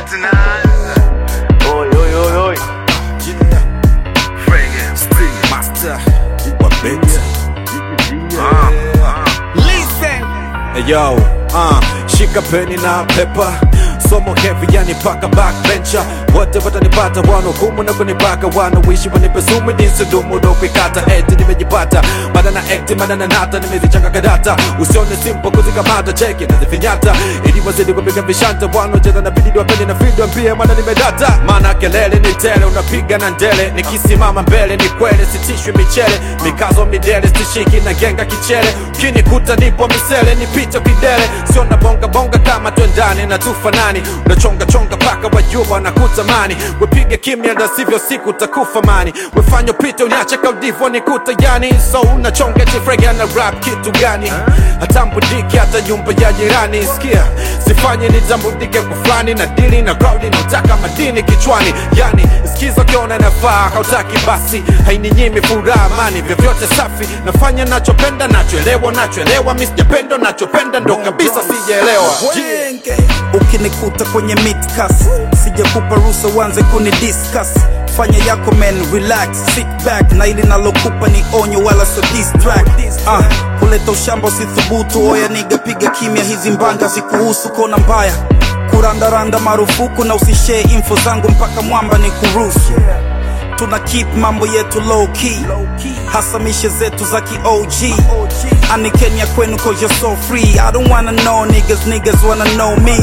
tunaanza Oi, oi, oi, oi. Frege, frege. Master wa beat. Ah, ah. Hey, yo, uh, shika peni na pepa somo heavy yani paka backbencher wote watanipata wanahukumu na kunipaka wanawishi wanipe sumu jinsi dumu ndo kuikata eti nimejipata mada na ekti mada na nata nimezichanga kadata usione simple kuzikamata cheki nazifinyata ili wazidi kupiga vishanta wanaocheza na bididi wapende na video pia mana nimedata maana kelele ni tele unapiga na ndele nikisimama mbele ni kwele sitishwi michele mikazo midele stishiki na genga kichele ukinikuta nipo misele nipite kidele sio na bonga bonga kama twendani na tufanani unachonga chonga paka wajua wanakutamani wepige kimya na sivyo siku takufa mani wefanya upite uniache kaudivo nikuta yani so unachonga chifrege na rap kitu gani hatambudiki hata nyumba ya jirani sikia sifanye nitambudike kwa fulani na dili na crowdi nataka madini kichwani yani skiza ukiona nafaa hautaki basi haininyimi furaha amani vyovyote safi nafanya nachopenda nachoelewa nachoelewa mi sijapenda nachopenda ndo kabisa sijaelewa ukinikuta kwenye midcas sijakupa ruhusa uanze kuni discuss fanya yako man relax sit back na ili nalokupa ni onyo wala so distract ah, kuleta ushamba usithubutu oya niga piga kimya hizi mbanga zikuhusu kona mbaya kurandaranda marufuku na usishee info zangu mpaka mwamba ni kuruhusu tuna keep mambo yetu low key hasa mishe zetu za ki OG ani Kenya kwenu cause you're so free I don't wanna know niggas niggas wanna know me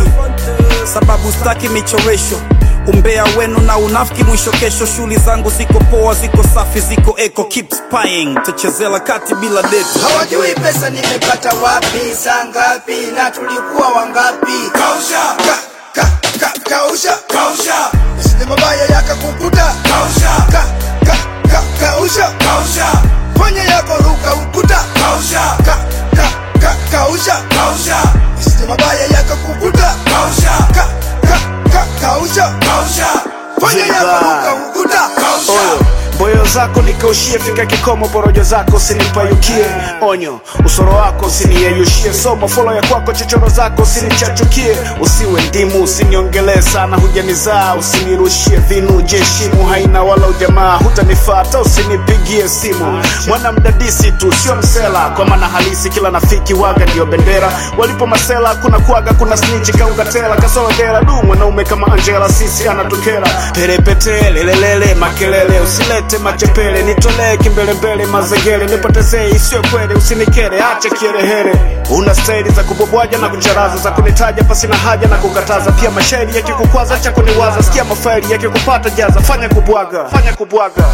sababu staki michoresho umbea wenu na unafiki mwisho kesho shuli zangu ziko poa ziko safi ziko eco keep spying tachezela kati bila deto hawajui pesa nimepata wapi saa ngapi na tulikuwa wangapi kausha ka, ka, ka, kausha kausha isije mabaya yakakukuta kausha ka, ka, ka, kausha kausha fanya yako ruka ukuta kausha ka, ka, ka, kausha kausha isije mabaya yakakukuta kausha ka, ka, ka, kausha kausha fanya yako ruka ukuta kausha Oyo, boyo zako nikaushie, fika kikomo, porojo zako usinipayukie. Onyo, usoro wako usiniyeyushie, somo folo ya kwako, chochoro zako usinichachukie. Usiwe ndimu, usiniongelee sana, hujanizaa, usinirushie vinu, jeshimu haina wala ujamaa, hutanifata, usinipigie simu. Mwana mdadisi tu, sio msela, kwa maana halisi kila nafiki waga ndio bendera. Walipo masela kuna kuaga, kuna snitch kaungatela, kasoro dela, du mwanaume kama Angela, sisi anatukera. Perepete, lelelele, makelele, usilete machepele, nitolee kimbelembele, mazegele, nipotezee isiyo kweli, usinikere, acha kiherehere. Una staili za kubobwaja na kucharaza, za kunitaja pasi na haja na kukataza, pia mashairi yakikukwaza, cha kuniwaza, sikia mafaili yakikupata, jaza, fanya kubwaga, fanya kubwaga.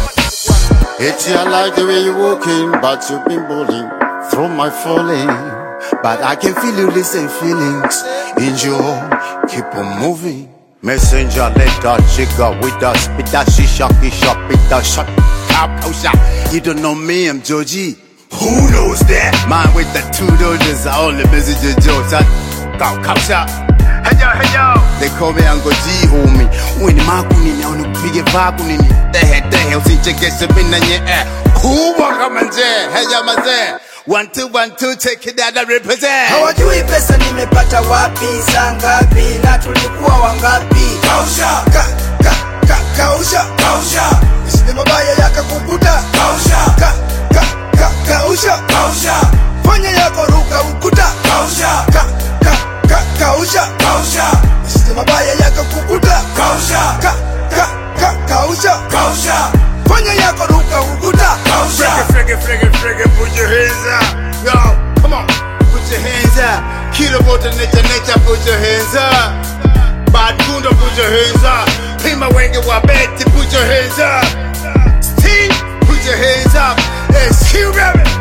It's I like the way you're walking, but you've been bowling through my falling. But I can feel you listen feelings in your keep on moving. Messenger letter, chica with the spit that shisha, kisha, pit that shot, cap, shot. You don't know me, I'm Georgie. Who knows that? Man with the two doses, I only message you, Joe. Shot, cow, cow, shot. Hey yo, hey yo. They call me Uncle G, homie. Wini maku nini, au nikupige vaku nini? Dehe, dehe, usichekeshe mimi na nye eh. Kubwa kama nje, hey yo mazee. One two one two, take it out and represent. hawajui pesa nimepata wapi saa ngapi na tulikuwa wangapi kausha ka, ka, ka, kausha kausha isije mabaya yakakukuta kausha ka, ka, ka, kausha kausha fanya yako ruka ukuta kausha ka, ka, ka, kausha kausha isije mabaya yakakukuta kausha ka, ka, ka, kausha kausha fanya yako ruka ukuta kausha Frigga, frigga, frigga, put your hands up. Yo, come on, put your hands up. Kilo moto nature, nature, put your hands up. Bad Gunda, put your hands up. Pima wenge wa beti, put your hands up. Steve, put your hands up. Excuse me.